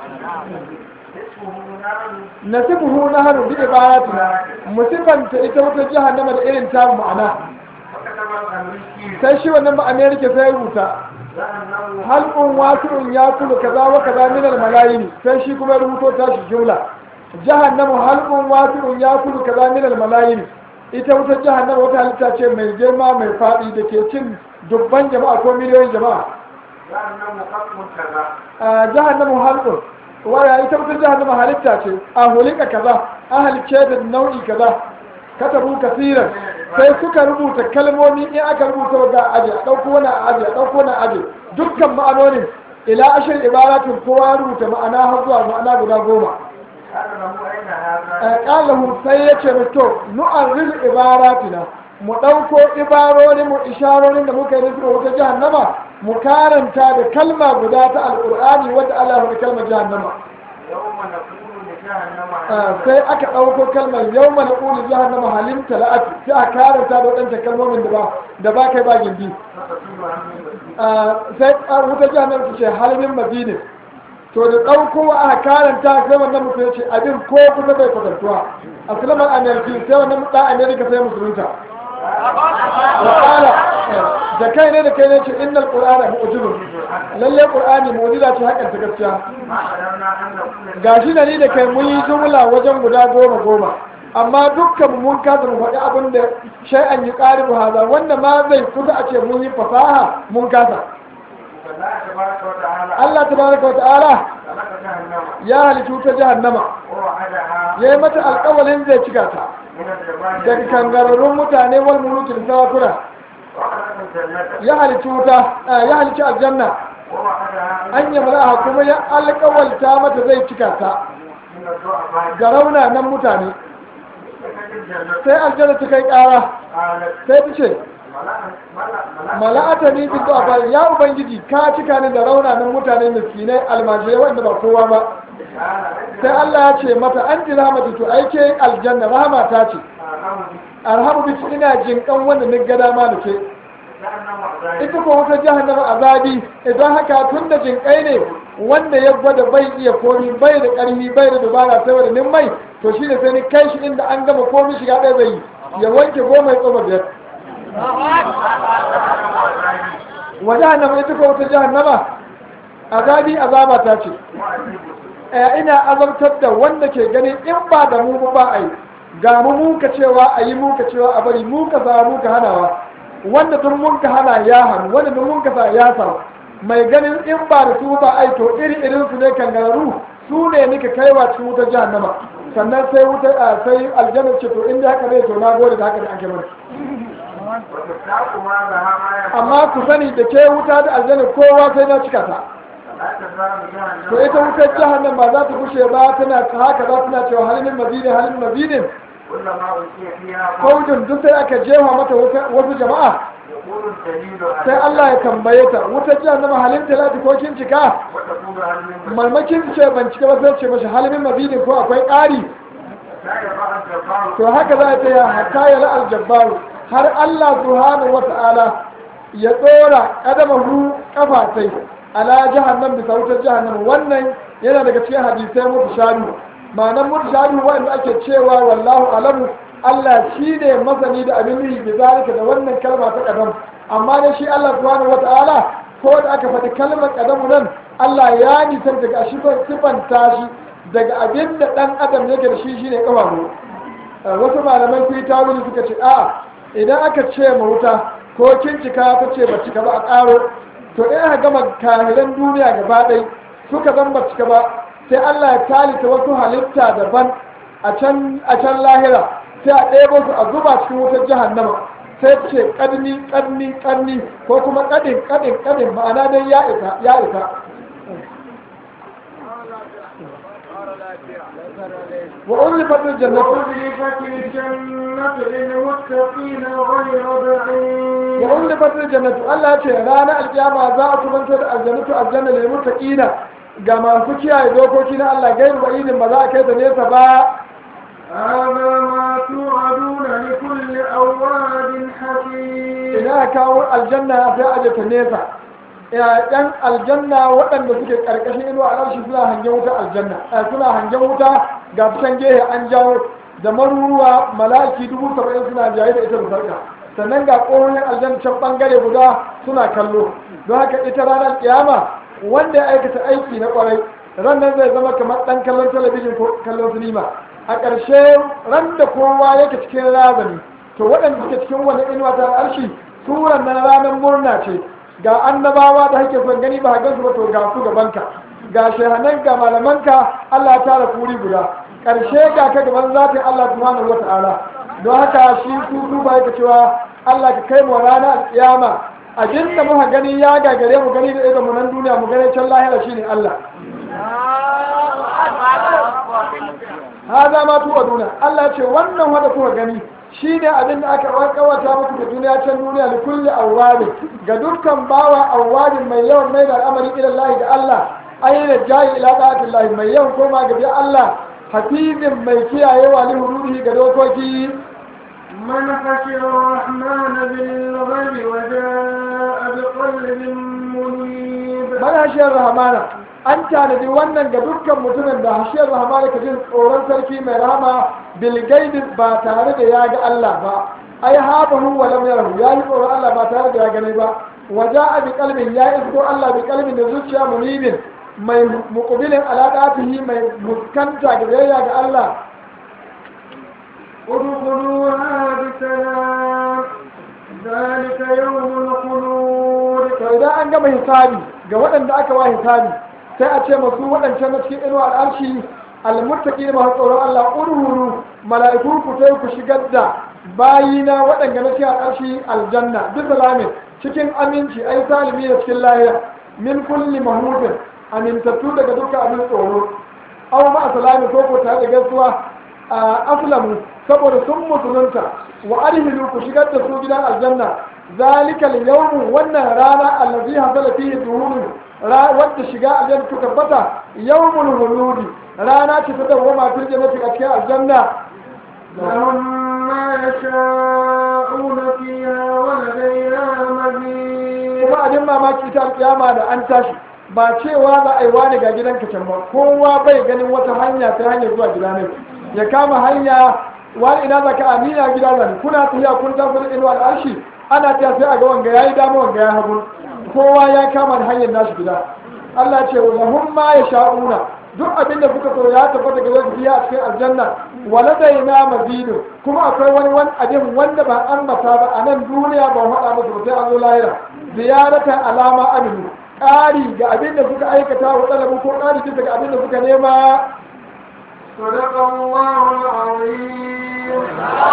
اسمه نار nasibuhu nahnu bi ibadatina musibanta ita wata jahannama da irin ta ma'ana وكتب الأمريكي sai shi wannan ba America sai ya rubuta جهنم halqun wasi'un yakulu kaza wa kaza min al malayin sai shi kuma ya rubuto ta shi jumla jahannamu halqun wasi'un yakulu kaza min al malayin ita wata jahannama wata halitta ce mai girma mai fadi da ke cin dubban jama'a ko miliyoyin jama'a جهنم خلق كذا a jahannamu halqun waya ita wata jahannama halitta ce a hulika kaza a halicce da nau'i kaza katabu kasiran sai suka rubuta kalmomi in aka rubuta ga aje a ɗauko wani a aje a ɗauko wani a aje dukkan ma'anonin ila ashir ibaratin kowa ya rubuta ma'ana har zuwa ma'ana guda goma قال له أين هذا؟ ƙalahu sai ya ce to nu'arril ibaratina mu ɗauko ibarorin mu isharorin da muka yi da wata jahannama mu karanta da kalma guda ta alƙur'ani wadda Allah ya kalmar jahannama يوم نقول لجهنم Ah, sai aka ɗauko kalmar yau mana ƙuli jahannama halim tala'ati sai a karanta da waɗancan kalmomin da ba da ba kai ba gindi فتصيب عن Ah, sai a wuta jahannama ta ce halimin madinin to da ɗauko aka karanta sai wannan mutum ya ce abin ko kusa bai kwatantuwa a sulamar ameriki sai wannan ɗan amerika sai musulunta wakala da kai ne da kai ne ce innal qur'ana mu'jizun lalle qur'ani mu'jiza ce hakan ta gaskiya ما قدرنا أن نقول gashi da ni da kai mun yi jumla wajen guda goma goma amma dukkan mu mun kasa mu faɗi abin da shay'an yi ƙaribu haza wanda ma zai kusa a ce mun yi fasaha mun kasa فالله تبارك وتعالى Allah tabaraka wa ta'ala خلق جهنم ya halittu ta jahannama ووعدها ya yi mata alƙawalin zai cika ta من الجبال daga kangararrun mutane wal mulukin sarakuna وخلق الجنة ya halittu wuta ya halittu aljanna ووعدها an yi mala'a kuma ya alƙawalta mata zai cika ta من الضعفاء ga rauna nan mutane فكت الجنة sai aljanna ta kai ƙara قالت sai ta ce ملأ ملأ ملأ mala'ata ni bi du'afa ya ubangiji ka cika ni da raunanan mutane miskinai almajirai wanda ba kowa ba قال sai Allah ya ce mata an ji rahmatu to aike aljanna rahama ta ce arhamu bi ina jinkan wanda ni ga dama da ke ita ko wata jahannama azabi idan haka tun da jinkai ne wanda ya gwada bai iya komi bai da karfi bai da dubara sai wanda nin mai to shi ne sai ni kai shi inda an gama komi shiga ɗaya zai yi ya wanke goma ya tsoma biyar wa jahannama ita ko wata jahannama azabi azaba ta ce eh, ina azabtar da wanda ke ganin in ba da mu ba a yi ga mu muka cewa a yi muka cewa a bari muka sa muka hanawa wanda duk mun ka hana ya hannu wanda duk mun ka sa ya sa mai ganin in ba da su ba ai to iri irin su ne kangararru su ne nika kaiwa cikin wutar jahannama sannan sai wuta a sai aljanna ce to inda haka ne to na gode da haka da ake mana وتفتح ما لها ما يفعل amma ku sani da ke wuta da aljanna kowa sai na cika ta لا تزال جهنم to ita wutar jahannam ba za ta kushe ba tana haka za tana cewa halin mazidin halin mazidin كلما ألقي فيها faujin duk sai aka jefa mata wuta- wasu jama'a يقول الدليل sai Allah ya tambaye ta wutar jahannama halin talati ko kin cika وتقول هل من malmakin ce ban cika ba sai ce mashi halin mazidin ko akwai ƙari لا يضع الجبار to haka za ta yi hatta ya la'al jabbaru har Allah subhanahu wa ta'ala ya tsora kadamahu kafatai ala jahannam bisa wutar jahannam wannan yana daga cikin hadisai mutu shanu ma'anar mutu shanu wanda ake cewa wallahu alamu Allah shi ne masani da abin nuhi bi zalika da wannan kalma ta kadam amma da shi Allah subhanahu wa ta'ala ko da aka faɗi kalmar kadamu nan Allah ya nisan daga shi sifanta shi daga abin da ɗan adam yake da shi shine kafafu wasu malaman su yi tawili suka ce a idan aka ce ma wuta ko kin cika ta ce ba cika ba a ƙaro to in aka gama kahiran duniya gaba ɗai suka zan ba cika ba sai Allah ya talita wasu halitta daban a can a can lahira sai a ɗebo su a zuba cikin wutar jahannama sai ce ƙarni ƙarni ƙarni ko kuma ƙadin ƙadin ƙadin ma'ana dai ya isa ya isa wa ulifat jannatu وأزلفت الجنة للمتقين غير بعيد wa ulifat jannatu Allah ya ce ranar alkiyama za a kubantar da aljannatu aljanna lil muttaqina ga masu kiyaye dokoki na Allah gairu ba'idin ba za a kai ta nesa ba هذا ما توعدون لكل أواب حكيم ina aka kawo aljanna sai aje ta nesa ɗan aljanna waɗanda suke ƙarƙashin inuwa a ƙarshe suna hangen wuta aljanna eh, suna hangen wuta ga can gehe an jawo da maruruwa malaki dubu saba'in suna jaye da ita da sarka sannan ga ƙohonin aljanna can ɓangare guda suna kallo don haka ita ranar kiyama wanda ya aikata aiki na ƙwarai ran nan zai zama kamar ɗan kallon talabijin ko kallon sinima a ƙarshe ran da kowa yake cikin razani to waɗanda suke cikin wani inuwa ta arshi suran nan ranar murna ce ga annabawa da hake son gani ba gansu ba to ga su gabanka ga shehanan ga malamanka Allah ta tara kuri guda ƙarshe ga ka gaban zatin Allah subhanahu wa ta'ala don haka shi su su ba yake cewa Allah ka kai mu rana alƙiyama abin da muka gani ya gagare mu gani da idon mu nan duniya mu gani can lahira shine Allah haza ma tuwa duna Allah ce wannan wanda kuka gani shi ne abin da aka kawata muku da duniya can duniya da kulli awwabin ga dukkan bawa awwabin mai yawan mai da al'amari ila Allah da Allah ayyana jayi ila ta'atillahi mai yawan koma ga bi Allah hafizin mai kiyayewa li hududihi ga dokoki من خشي الرحمن بالغيب وجاء بقلب منيب man hashiyar rahmana an tanadi wannan ga dukkan mutumin da hashiyar rahmana ka jin tsoron sarki mai rahama bilgaidi ba tare da ya ga Allah ba ai habahu wa lam yarahu ya yi tsoron Allah ba tare da ya gani ba waja bi qalbin ya isko Allah bi qalbin da zuciya munibin mai muqbilin alaqatihi mai muskanta ga biyayya ga Allah ادخلوها بسلام ذلك يوم الخلود to idan an gama hisabi ga waɗanda aka wa hisabi sai a ce masu waɗancan na cikin inuwa al'arshi almuttaqi masu tsoron Allah urhuru mala'iku ku sai ku shigar da bayina waɗanda na cikin al'arshi aljanna duk salamin cikin aminci ai salimi da cikin lahiya min kulli mahmudin amintattu daga dukkan abin tsoro aw ma salami ko ko tare da gaisuwa a aslamu saboda sun musulunta wa arhilu ku shigar da su gidan aljanna zalika al-yawm wannan rana allazi hasala fihi duhul wadda shiga aljanna ta tabbata yawmul huludi rana ce ta dawoma fil jannati a cikin aljanna لهم ما يشاءون فيها ولدينا مزيد kuma abin mamaki ta alkiyama da an tashi ba cewa za a yi wani ga gidanka can ba kowa bai ganin wata hanya ta hanyar zuwa gida ne ya kama hanya wani ina za ka amina gida zan kuna tafiya kun tafi da inuwa da arshi ana ta sai a ga wanga yayi dama wanga ya hagu kowa ya kama da hanyar nashi gida Allah ce wa lahum ma yasha'una duk abin da suka so ya tabbata ga zai biya a cikin aljanna waladaina mazidu kuma akwai wani wani abin wanda ba an mata ba a nan duniya ba faɗa musu ba sai an zo lahira ziyaratan alama aminu ƙari ga abin da suka aikata wa ɗalabu ko ƙari bisa ga abin da suka nema صدق الله العظيم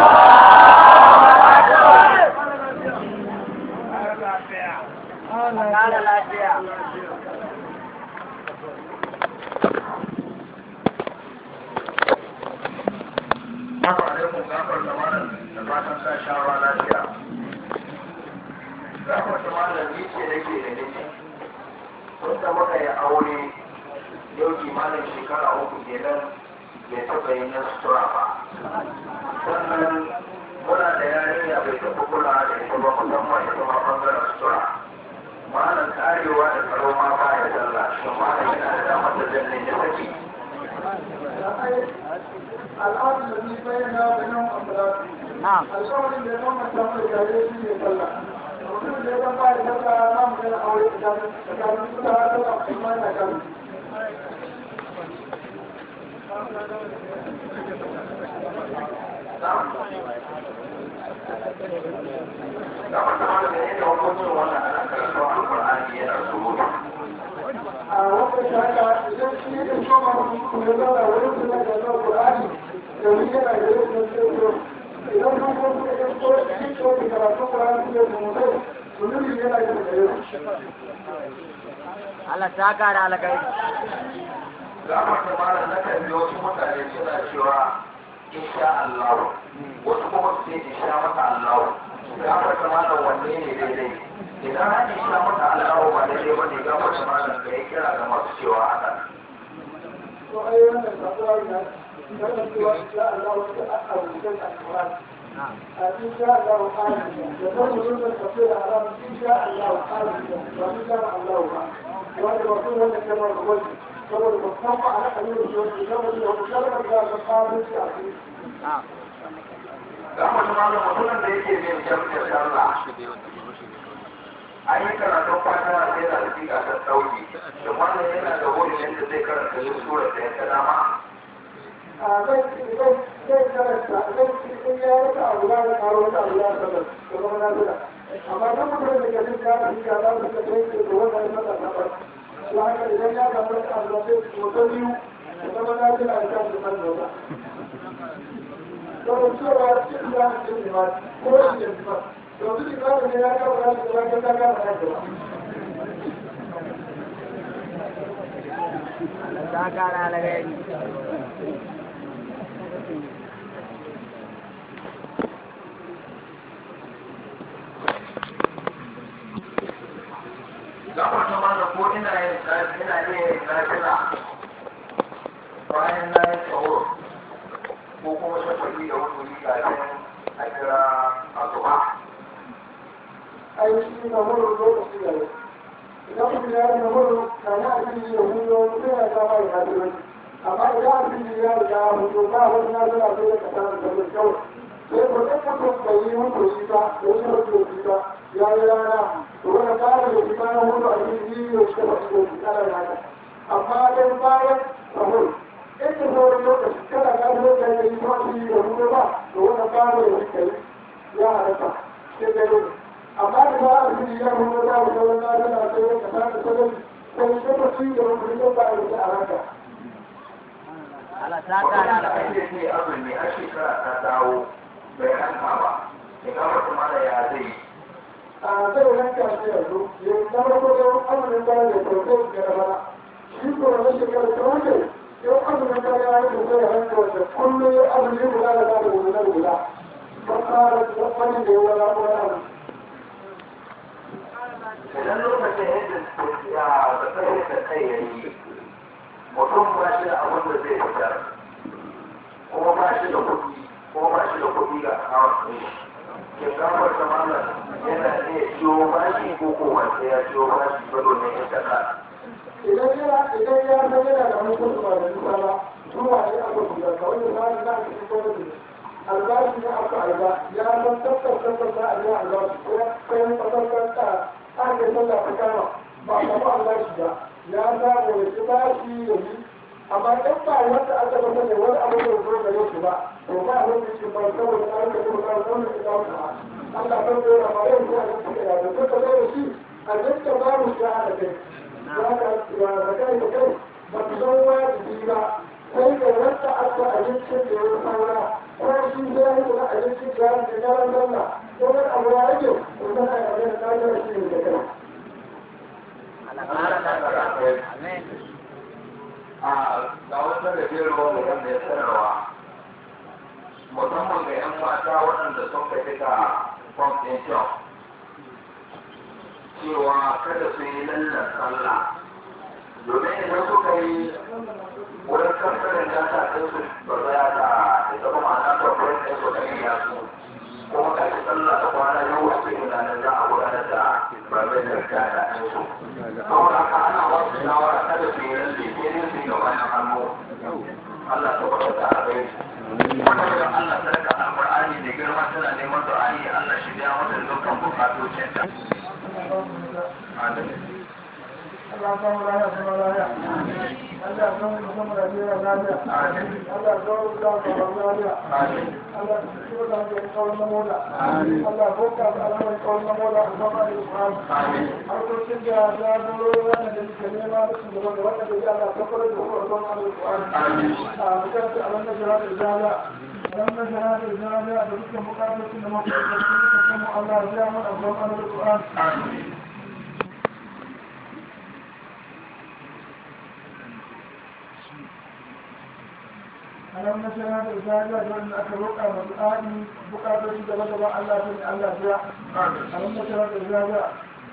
Haka alaikum gafar da malam da fatan sa shawa lafiya. Gafar da malam ni ce nake da nake. Tun da muka yi aure yau kimanin shekara uku kenan bai taɓa yin na sutura ba. Sannan muna da yarinya bai taɓa kula da ita ba musamman ita ma ɓangaren sutura. Malam karewa da tsaro ma ba ya sallah. Shin malam yana da damar da zan ya saki. al'adun da ni bayyana da nan ambalatu alƙawarin da ya zama samu da jare shi ne sallah mutum da ya zama ba da sallah na mu gana aure tsakanin tsakanin su da sallah kuma na kan da wata wanda da yake hukuncin wannan ana karatu alƙur'ani yana surutu a wata shaka idan shi ya shoma mutum ya zauna wurin su na gasar Qur'ani da wani yana da yin da ce to idan kun ko kuka ga ko shi ko da karatu Qur'ani ne da mutum sunubi yana da gare shi Allah ta kara alakai. za mu ta mara na kan ji wasu mutane suna cewa insha Allah wasu kuma su ce insha mata Allah za mu ta mara wanne ne daidai idan an insha mata Allah ba daidai ba ne ga mu ta mara da ya kira ga masu cewa haka to ai wannan sabuwa ne dan cewa insha Allah wata aka rubuta a Qur'ani a insha Allah ta'ala da kuma mutum da tafsir haram insha Allah ta'ala ba insha Allah ba wanda ba su wanda kana da wani saboda ba san ba ana kan yin shi saboda da wata kalmar da ta fara shi a cikin ga mu ta mara mutumin da yake bin jami'ar sallah an yi karatun fata sai da hakika ta dauki da wannan yana da wurin yadda zai karanta yin sura da ya ta dama a zai zai zai karanta zai in ya rika abu da ya karo wata abu ya sanar da kuma na zuwa amma dan mutum da ke jin kana shi ka za su ka kai da wannan ya mata na ba to haka idan ya samu wata abu da sai mutum biyu da kuma na zuwa a kan da kan da to cewa cikin da ke ne ma ko shi ne ba to duk da ne ya ka ba da ka ka ka ka Allah ta kara alakai. ga wata mana ko ina yin ina iya yin nafila bayan na yi tsawo ko kuma shafafi da wani wuri kafin a kira asuba aiki na wurin lokaci da yau idan mutum ya yi na wurin na ya abin da huyo sai ya kama ya haɗu wani amma idan abin da ya riga hudu ba wani na zana sai ya kasa da kawai kawai sai ko ɗan mutum bai yi mutu shi ba da yi mutu shi ba ya yi rana to wani kare da shi bayan hudu a cikin yi ya shi ba shi da shi ana rana amma dai bayan sahur in da sauran lokaci kada ka zo ka yi mutu da hudu ba to wani kare da shi kai ya halatta sai dai amma da ba a cikin ya hudu ba da sauran na zana sai ya kasa da sauran sai shi ba shi da hudu ba a yi a ranka Allah ta kara wannan da alakai. ake ce azumi a shekara ta dawo bai hanka ba ya kama kuma da ya zai yi a zai ranka shi yanzu ya zama ko da amurin da ya farko ga da bana shi ko na shekara ta wuce yau amurin da ya yi da ya ranka wanda kullum ya amuri guda da zaɓa guda da guda ba tsara da wani da ya wala ko yana idan lokacin yadda ya da kai da kai ya yi mutum ba shi da abin da zai fitar kuma ba shi da kuɗi kuma ba shi da kuɗi ga akawun ɗin shi ke kamar da malam yana iya ciwo bashi ko ko wanda ya ciwo bashi ba domin ya saka idan yana idan ya san yana da mutum ba da nisa ba zuwa ne aka guda kawai da za a na cikin gwamnati albashi na aka alba ya san tabbas tabbas za a yi albashi ko ya kai masarautar ta ake sallah ta kama ba a samu albashi ba ya samu ya ci bashi da yi amma in ba wanda aka masa ne wani abu da zo gare shi ba to ba a wani shi ba saboda an ka kuma ka zama da kawo ka Allah ban da yana ba yau ko a cikin da ya zo ka zo da shi a dukkan babu shi a da kai ya ka ya da kai da kai ba ku zama wajibi ba sai da wanda aka abincin da ya saura ko shi sai ya yi abincin da ya da yaran zanna ko wani abu ya rage ko zama ya abin da ya shi ne da kai Allah kara alakai. Amen. a ga wata da biyar wanda wanda ya sanarwa musamman ga 'yan mata waɗanda sun ka fita fom ɗin kyau cewa kada su yi lallan sallah domin idan suka yi wurin kamfanin data ɗin su ba za ta da zama ma'ana kamfanin ɗin su ka iya su kuma ka ci sallah da kwana yau a cikin ranar za a gudanar da babin da data ɗin su saboda haka ana wasu shawara kada su yi lalle sai dai su yi da wani hannu Allah ta kwata da abai wannan da Allah ta rika alƙur'ani da girma tana neman du'a'i Allah shi biya mata dukkan bukatocin ta Amin. Allah ka mu lafiya sama lafiya Allah ka mu sama lafiya lafiya Allah ka mu da ka mu lafiya Allah ka mu da ka kawai na moda Allah ko ka da Allah kawai na moda a sama da Qur'an har ko cin da da dole wannan da ke nema da su da wannan da ya Allah ka fara da Qur'an da Qur'an a mutan da Allah da jira da jala dan da jira da jala da dukkan bukatun da mu da kuma Allah ya mu da Qur'an da Qur'an alam na sana da zaga don aka roƙa ma du'a'i bukatoci gaba gaba Allah ta ne Allah ya alam na sana da zaga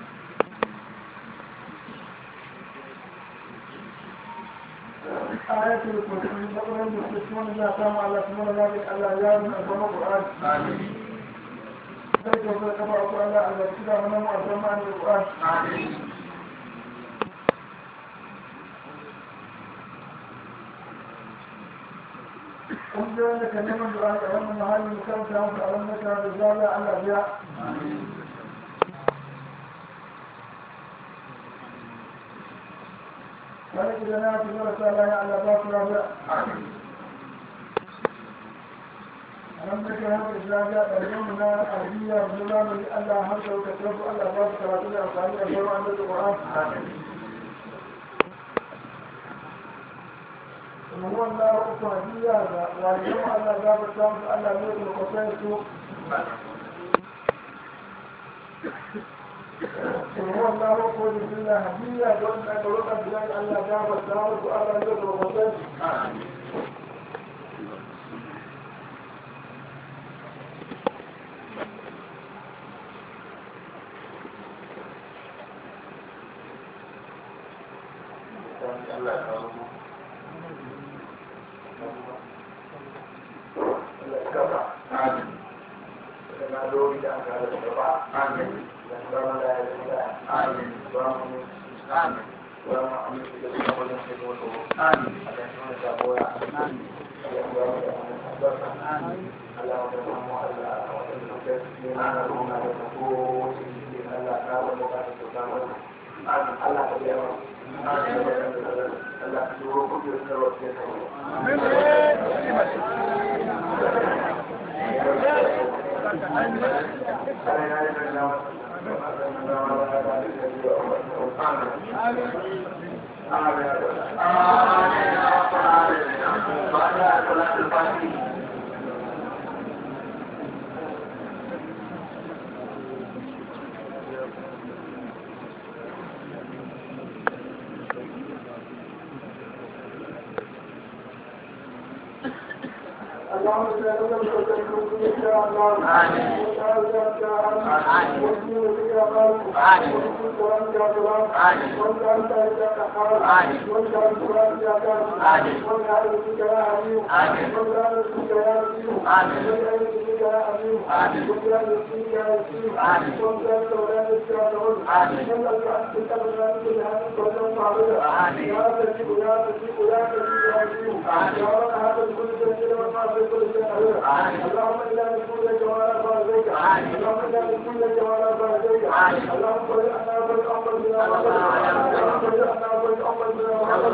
ayatul kursi bakran da su kuma ya samu Allah kuma na zaga Allah ya mun azama Qur'an amin sai ko ka ba ku Allah Allah kida mana mu azama Qur'an amin kungiyoyin da ka neman da a wannan mahallin makaranta musu a wannan makaranta da zala Allah biya. Wani gida na fi zara sa laya Allah ba su rabiya. A nan da ke haka zaga ɗarfin na arabiya da zamani Allah har da wuka tafi Allah ba su karatu da amfani da sauran da Qur'an. هو الله أكبر واليوم أنا جاب الشمس أنا نور القصير هو الله أكبر بالله هدية دون أن يرد بلاد ألا جاب الشمس أنا نور القصير Allah اللهم انا نقول لك ولا بارك اللهم انا نقول لك ولا بارك اللهم صل على محمد بن اللهم صل على محمد بن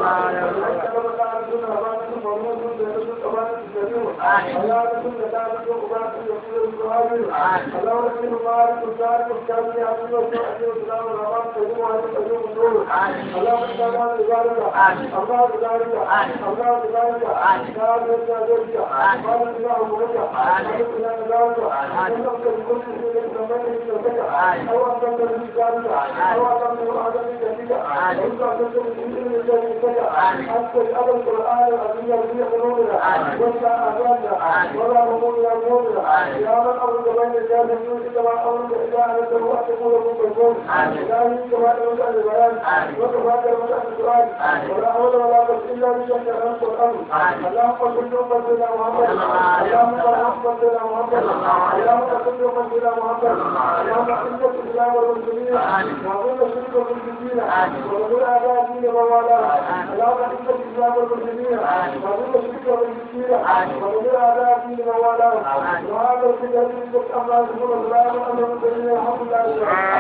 حتى الأب القرآن العظيم الذي قلوبنا وسع أبانا ولا همومنا همومنا يا من أرد بين الجاد الجود كما أرد إذا أردت وقت تقول من تكون إلهي كما أرد البيان وكفاك المسألة السؤال ولا حول ولا قوة إلا بشأن أنت الأمر اللهم صل وسلم سيدنا محمد اللهم صل وسلم سيدنا محمد اللهم صل وسلم سيدنا محمد اللهم أعز الإسلام والمسلمين وأعوذ الشرك والمشركين وأعوذ أعداء الدين وموالاه اللهم أعز الإسلام والمسلمين وأعوذ الشرك والمشركين وأعوذ أعداء الدين وموالاه وهذا الكتاب يجب أن لا يكون الإسلام أمر المسلمين الحمد لله